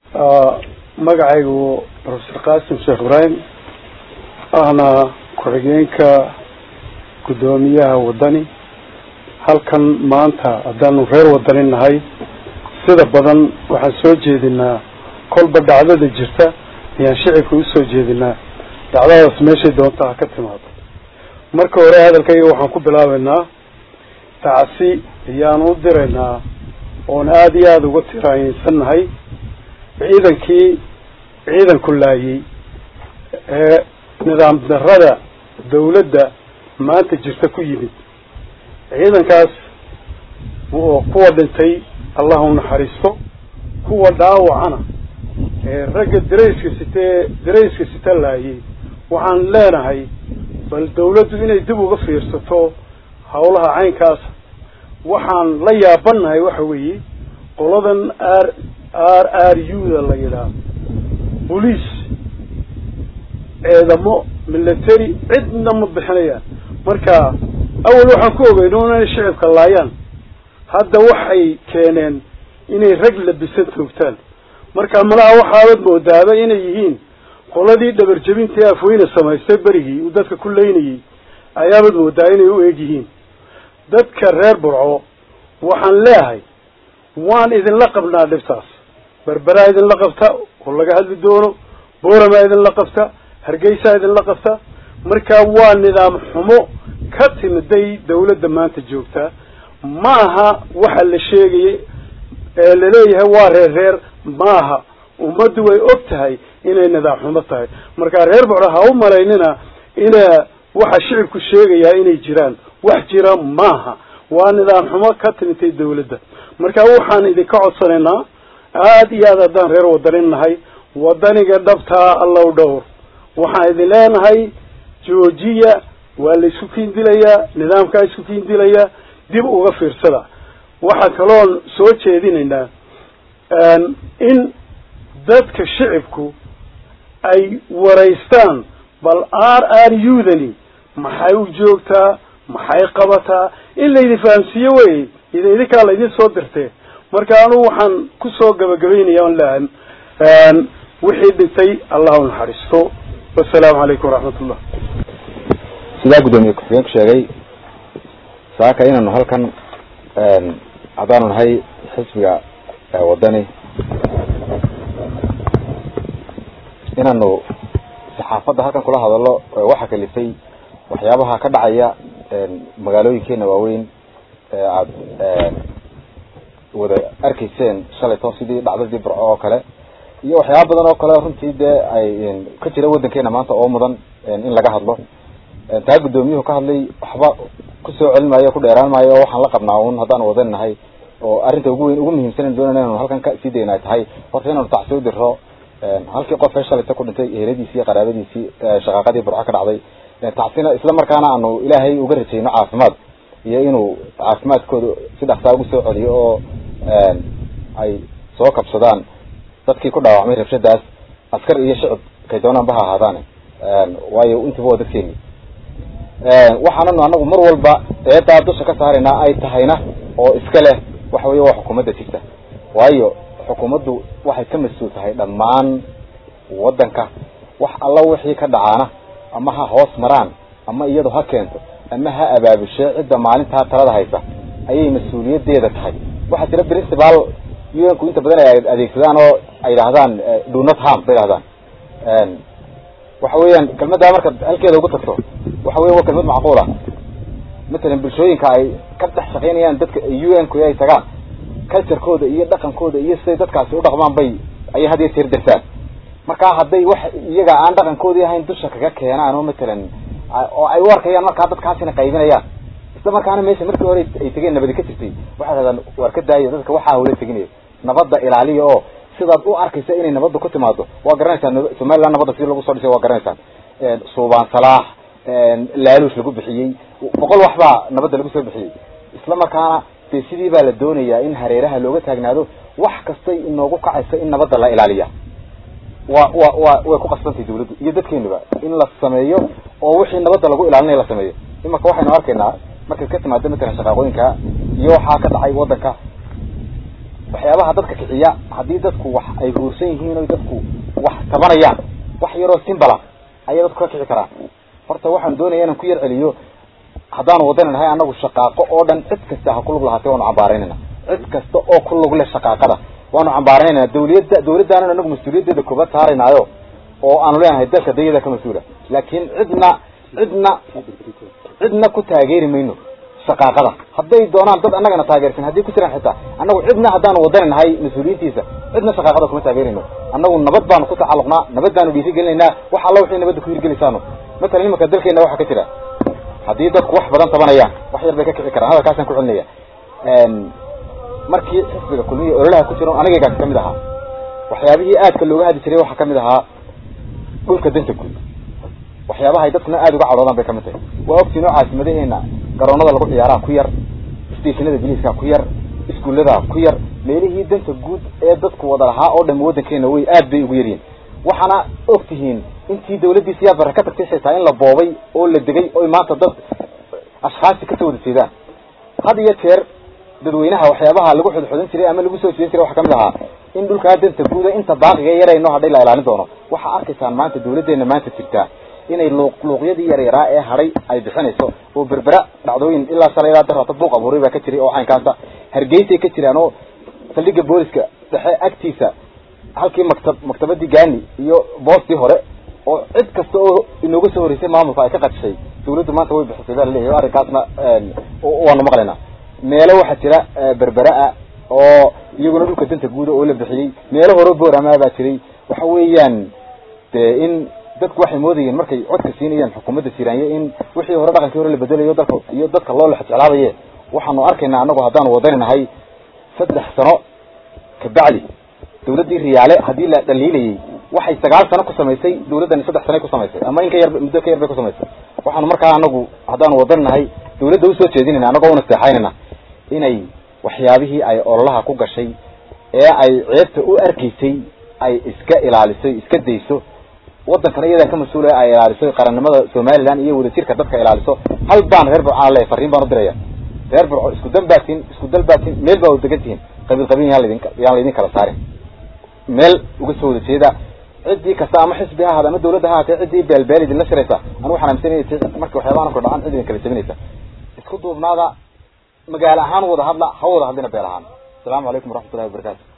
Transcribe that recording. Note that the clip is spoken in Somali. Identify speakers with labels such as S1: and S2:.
S1: magacaygu professor qasim sheekh ibraahim ahna ku-xigeenka guddoomiyaha waddani halkan maanta haddaanu reer wadani nahay sida badan waxaan soo jeedinaa kolba dhacdada jirta ayaan shicibka usoo jeedinaa dhacdadaas meeshay doonta ha ka timaado marka hore hadalkayga waxaan ku bilaabeynaa tacsi ayaan u diraynaa oon aada iyo aada uga tiraayinsannahay ciidankii ciidanku laayay ee nidaam darrada dawladda maanta jirta ku yimid ciidankaas oo kuwa dhintay allah u naxariisto kuwa dhaawacana ee ragga darayska sitee darayska sita laayay waxaan leenahay bal dawladdu inay dib uga fiirsato hawlaha caynkaas waxaan la yaabanahay waxa weeye qoladan r r r u da la yidhaah boliis ciidamo military cidna ma bixinayaan marka awal waxaan ku ogeyno inay shicibka laayaan hadda waxay keeneen inay rag labisan toogtaan marka malaha waxaabad moodaaba inay yihiin qoladii dhabarjebintii afweyne samaystay berigii uu dadka ku leynayay ayaabad moodaa inay u eeg yihiin dadka reer burco waxaan leehay waan idinla qabnaa dhibtaas berberaa idinla qabta oo laga hadli doono booramaa idinla qabta hargeysaa idinla qabta marka waa nidaam xumo ka timiday dawladda maanta joogtaa maaha waxa la sheegayay ee laleeyahay waa reer reer maaha ummaddu way og tahay inay nidaam xumo tahay marka reer bocdo ha u malaynina ina waxa shicibku sheegayaa inay jiraan wax jira maaha waa nidaam xumo ka timitay dawladda marka waxaan idinka codsanaynaa aada iyo aad haddaan reer wadanin nahay wadaniga dhabtaa allow dhowr waxaan idin leenahay joojiya waa la isku kiindilayaa nidaamkaa isku kiindilayaa dib uga fiirsada waxaa kaloon soo jeedinaynaa in dadka shicibku ay waraystaan bal r r u dani maxay u joogtaa maxay qabataa in laydin fahamsiiyo wey idin idinkaa laydin soo dirtee marka anugu waxaan kusoo gabagabaynaya on leahan wixii dhintay allah u naxariisto wasalaamu calaykum waraxmat ullah
S2: sidaa guddoomiye ku-xigeenku sheegay saaka inaanu halkan haddaanu nahay xisbiga waddani inaanu saxaafadda halkan kula hadallo waxa kalifay waxyaabaha ka dhacaya magaalooyinkeena waaweyn ee aada wada arkayseen shalayto sidii dhacdadii burco oo kale iyo waxyaaba badan oo kale runtii dee ay ka jira waddankeena maanta oo mudan in laga hadlo taa guddoomiyuhu ka hadlay waxba kusoo celin maayo ku dheeraan maayo oo waxaan la qabnaa un haddaan wadan nahay oo arrinta ugu weyn ugu muhiimsan doonayna inanu halkan ka sii dayna ay tahay horta inaanu tacsi u diro halkii qof ee shalayta ku dhintay eheladiisii iyo qaraabadiisii shaqaaqadii burco ka dhacday tacsina isla markaana aanu ilaahay uga rajayno caafimaad iyo inuu caafimaadkooda si dhaksaa ugu soo celiyo oo ay soo kabsadaan dadkii ku dhaawacmay rabshadaas askar iyo shicib kay doonaanba ha ahaadaane waayo intiba waa dadkeeni waxaananu anagu mar walba eedaa dusha ka saaraynaa ay tahayna oo iska leh waxa weeye waa xukuumadda jirta waayo xukuumaddu waxay ka mas-uul tahay dhammaan waddanka wax alla wixii ka dhacaana ama ha hoos maraan ama iyadu ha keento ama ha abaabushe cidda maalintaa talada haysa ayay mas-uuliyadeeda tahay waxaa jira principal unku inta badan ay adeegsadaan oo ay yidhahdaan do not harm bay yidhahdaan waxa weeyaan kelmaddaa marka halkeeda ugu tagto waxa weya waa kelmad macquula matalan bulshooyinka ay ka dhex shaqaynayaan dadka un ku ay tagaan culturekooda iyo dhaqankooda iyo siday dadkaasi u dhaqmaan bay ayay had iyo jeer darsaan markaa hadday wax iyaga aan dhaqankoodii ahayn dusha kaga keenaan oo matalan oo ay u arkayaan markaa dadkaasina qaybinayaan isla markaana meesha markii hore ay tegeen nabadi ka jirtay waxay dhahdaan waar ka daayo dadka waxaa hawla teginaya nabadda ilaaliya oo sidaad u arkaysa inay nabadda ku timaado waa garanaysaan somaliland nabadda sidii lagu soo dhisay waa garanaysaan suubaan salaax laaluush lagu bixiyey boqol wax baa nabadda lagu soo bixiyey isla markaana dee sidii baa la doonayaa in hareeraha looga taagnaado wax kastay inoogu kacaysa in nabadda la ilaaliya wa wa wa way ku qasbantahay dawladdu iyo dadkeenuba in la sameeyo oo wixii nabadda lagu ilaalinaya la sameeyo imaka waxaynu arkaynaa markaad ka timaado matalan shaqaaqooyinka iyo waxaa ka dhacay waddanka waxyaabaha dadka kiciya haddii dadku wax ay huursan yihiin o dadku wax tabanayaan wax yaroo simbala ayaa dadku ka kici karaan horta waxaan doonaya inaan ku yar celiyo haddaanu wadani nahay anagu shaqaaqo oo dhan cid kasta ha kulug lahaatay waanu cambaaraynayna cid kasta oo ku lug leh shaqaaqada waanu cambaaraynayna dawliyadda dawladdaana anagu mas-uuliyaddeeda koobaad saaraynaayo oo aanu leenahay dalka dayada ka mas-uula laakiin cidna cidna cidna ku taageeri mayno shaqaaqada hadday doonaan dad annagana taageersan haddii ku jiraan xitaa annagu cidna haddaanu wadani nahay mas-uuliyiintiisa cidna shaqaaqada kuma taageerayno annagu nabad baanu ku tacalluqnaa nabad baanu dhiiri gelinaynaa wax alla wixii nabadda ku hirgelisaano matalan imanka dalkeena waxaa ka jira haddii dadku wax badan tabanayaan wax yar bay ka kici karaan hadalkaasaan ku celinaya markii xisbiga kulmiya ololaha ku jira anigaygaas kamid ahaa waxyaabihii aadka looga hadli jiray waxaa kamid ahaa dhulka danta guud waxyaabaha ay dadkuna aada uga cadhoodaan bay kamid tahay waa ogtiin oo caasimadaheenna garoonada lagu ciyaaraha ku yar stationada biliiska ku yar iskuullada ku yar meelihii danta guud ee dadku wada lahaa oo dham waddankeena way aad bay ugu yaryihin waxaana og tihiin intii dawladdii siyaad barre ka tagtay xitaa in la boobay oo la degay oy maanta dad ashkhaasi kasoo wada jeedaan had iyo jeer dadweynaha waxyaabaha lagu xudxudan jiray ama lagu soo jeedin jiray waxaa kamid ahaa in dhulkaa danta guuda inta baaqiga yarayno hadhay la ilaalin doono waxaa arkaysaan maanta dawladdeena maanta jirtaa inay luuq luuqyadii yaryaraa ee hadhay ay bixinayso oo berbera dhacdooyin ilaa shalay ilaa darata buuq abuuray baa ka jiray oo caynkaasa hargeysay ka jiraan oo saldhigga booliska dhexe agtiisa halkii maktab maktabadii gaani iyo boostii hore oo cid kasta oo inooga soo horeysay maamulka ay ka qadishay dawladdu maanta way bixisay baa laleeyahy arrinkaasna waanu maqlaynaa meelo waxaa jira berbera-a oo iyaguna dhulka danta guuda oo la bixiyey meelo hore boorama baa jiray waxa weeyaan de in dadku waxay moodayeen markay codka siinayaan xukuumadda siraanye in wixii hore dhaqankii hore la bedelayo dalka iyo dadka loo lexjeclaabaye waxaanu arkaynaa annagu haddaanu wadani nahay saddex sano kabacdi dawladdii riyaale haddii la dhaliilayay waxay sagaal sano ku samaysay dawladdani saddex sanay ku samaysay ama in ka yar muddo ka yar bay ku samaysay waxaanu markaa anagu haddaanu wadani nahay dawladda usoo jeedinayna annagoo una seexaynayna inay waxyaabihii ay ololaha ku gashay ee ay ceebta u arkaysay ay iska ilaaliso iska dayso waddankana iyadaa ka mas-uula ay ilaaliso qarannimada somaliland iyo wadajirka dadka ilaaliso hal baan reer burcaan leeyahy farriin baan u diraya reer burco isku dan baatiin isku dal baatiin meel baa degan tihiin qabiil qabiil yaan laydin yaan laydin kala saarin meel uga soo wada jeeda ciddii kasta ama xisbi ha ahaada ama dawladda ha ahaatee ciddii beelbeel idinla shiraysa anu waxaan aaminsanaya marka waxyaabahan ku dhacaan cid idin kala jabinaysa isku duubnaada magaalo ahaan wada hadla ha wada hadlina beel ahaan asalaamu calaykum waraxmatullahi wabarakatu